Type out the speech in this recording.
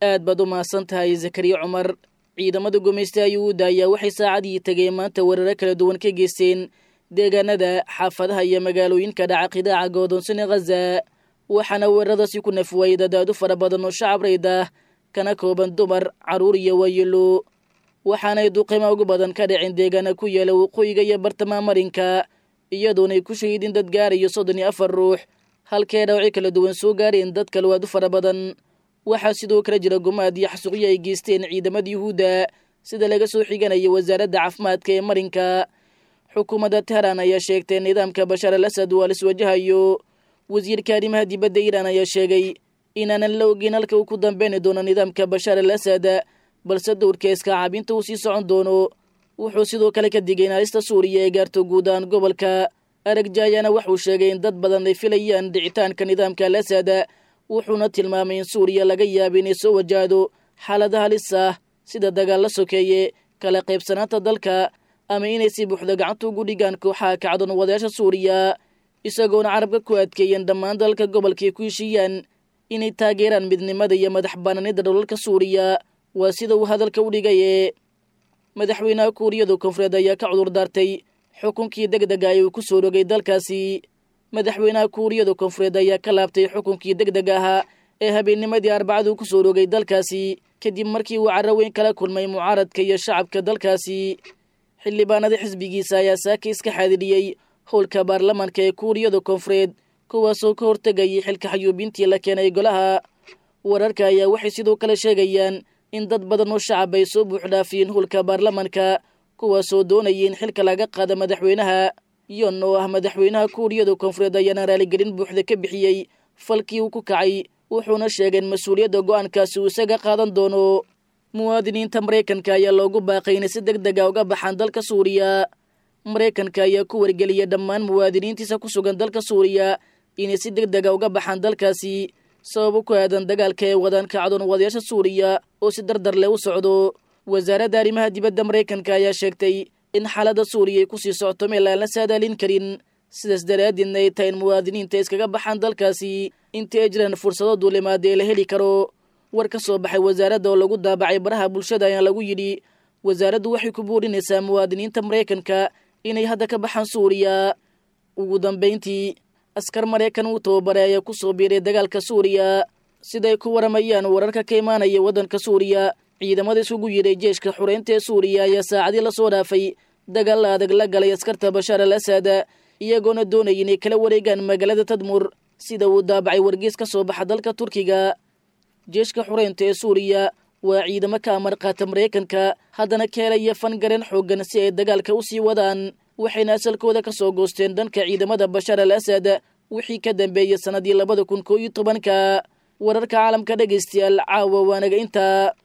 aad baad u mahadsan tahay zakariya cumar ciidamada gumaysta yuhuudda ayaa waxay saacadii tegeen maanta weeraro kala duwan ka geysteen deegaanada xaafadaha iyo magaalooyinka dhaca qidaaca goodoonsane khaza waxaana weeraradaasi ku nafwayay dadaadu fara badan oo shacab rayd ah kana kooban dumar carruur iyo waayelo waxaanay duqima ugu badan ka dhaceen deegaana ku yaala waqooyiga iyo bartamaha marinka iyadoonay ku shahiidin dad gaarayo soddon iyo afar ruux halkee dhawci kala duwan soo gaareen dad kalwaadu fara badan waxaa sidoo kale jira gumaad iyo xasuuqyo ay geysteen ciidamada yuhuudda sida laga soo xiganayo wasaaradda caafimaadka ee marinka xukuumadda tehraan ayaa sheegtay nidaamka bashaar al asad waa liswajahayo wasiirka arrimaha dibadda iiraan ayaa sheegay inaanan la ogeyn halka uu ku dambeyni doono nidaamka bashaar al asad balse dowrka iskacaabinta uu sii socon doono wuxuu sidoo kale ka digay in halista suuriya ee gaarto guud ahaan gobolka aragjaayana waxuu sheegay in dad badan ay filayaan dhicitaanka nidaamka al asad wuxuuna tilmaamay in suuriya laga yaaba inay soo wajahdo xaalada halis ah sida dagaal la sokeeye kala qaybsanaanta dalka ama inay si buuxda gacanta ugu dhigaan kooxaha kacdoon wadayaasha suuriya isagoona carabka ku adkeeyeen dhammaan dalalka gobolka ay ku heshiiyaan inay taageeraan midnimada iyo madax banaanida dholalka suuriya waa sida uu hadalka u dhigaye madaxweynaha kuuriyada koonfureed ayaa ka cudur daartay xukunkii deg dega ay uu ku soo rogay dalkaasi madaxweynaha kuuriyada koonfureed ayaa ka laabtay xukunkii deg deg ahaa ee habeennimadii arbacada uu ku soo rogay dalkaasi kadib markii uu carro weyn kala kulmay mucaaradka iyo shacabka dalkaasi xildhibaanada xisbigiisa ayaa saaka iska xaadiriyey howlka baarlamaanka ee kuuriyada koonfureed kuwaasoo ka hortegayay xilka xayuubintii la keenay golaha wararka ayaa waxay sidoo kale sheegayaan in dad badan oo shacab ay soo buuxdhaafiyeen howlka baarlamaanka kuwaasoo doonayay in xilka laga qaada madaxweynaha yon oo ah madaxweynaha kuuriyada koonfureed ayaana raaligelin buuxda ka bixiyey falkii uu ku kacay wuxuuna sheegay in mas-uuliyadda go'aankaasi uu isaga qaadan doono muwaadiniinta maraykanka ayaa loogu baaqay inay si deg dega uga baxaan dalka suuriya maraykanka ayaa ku wargeliyay dhammaan muwaadiniintiisa ku sugan dalka suuriya inay si deg dega uga baxaan dalkaasi sababo ku aadan dagaalka ee wadaan kacdoon wadayaasha suuriya oo si dardar leh u socdo wasaaradda arrimaha dibadda maraykanka ayaa sheegtay in xaaladda suuriya ay kusii socoto meel aan la saadaalin karin sidaas daraaddeedna ay tahay in muwaadiniinta iskaga baxaan dalkaasi intii ay jiraan fursado duulimaada ee la heli karo war ka soo baxay wasaaradda oo lagu daabacay baraha bulshada ayaa lagu yidhi wasaaraddu waxay ku buurinaysaa muwaadiniinta maraykanka inay hadda ka baxaan suuriya ugu dambayntii askar maraykan uu tababaray ayaa ku soo biiray dagaalka suuriya siday ku waramayaan wararka ka imaanaya waddanka suuriya ciidamada isugu yidhay jeeshka xureynta ee suuriya ayaa saacadii lasoo dhaafay dagaal adag la galay askarta bashaar al asad iyagoona doonaya inay kala wareegaan magaalada tadmur sida uu daabacay wargees ka soo baxa dalka turkiga jeeshka xureynta ee suuriya waa ciidamo ka amar qaata maraykanka haddana ka helaya fangareen xooggan si ay dagaalka u sii wadaan waxayna asalkooda ka soo goosteen dhanka ciidamada bashaar al asad wixii ka dambeeyey sannadii labada kun koo iyo tobanka wararka caalamka dhegaystayaal caawa waanaga intaa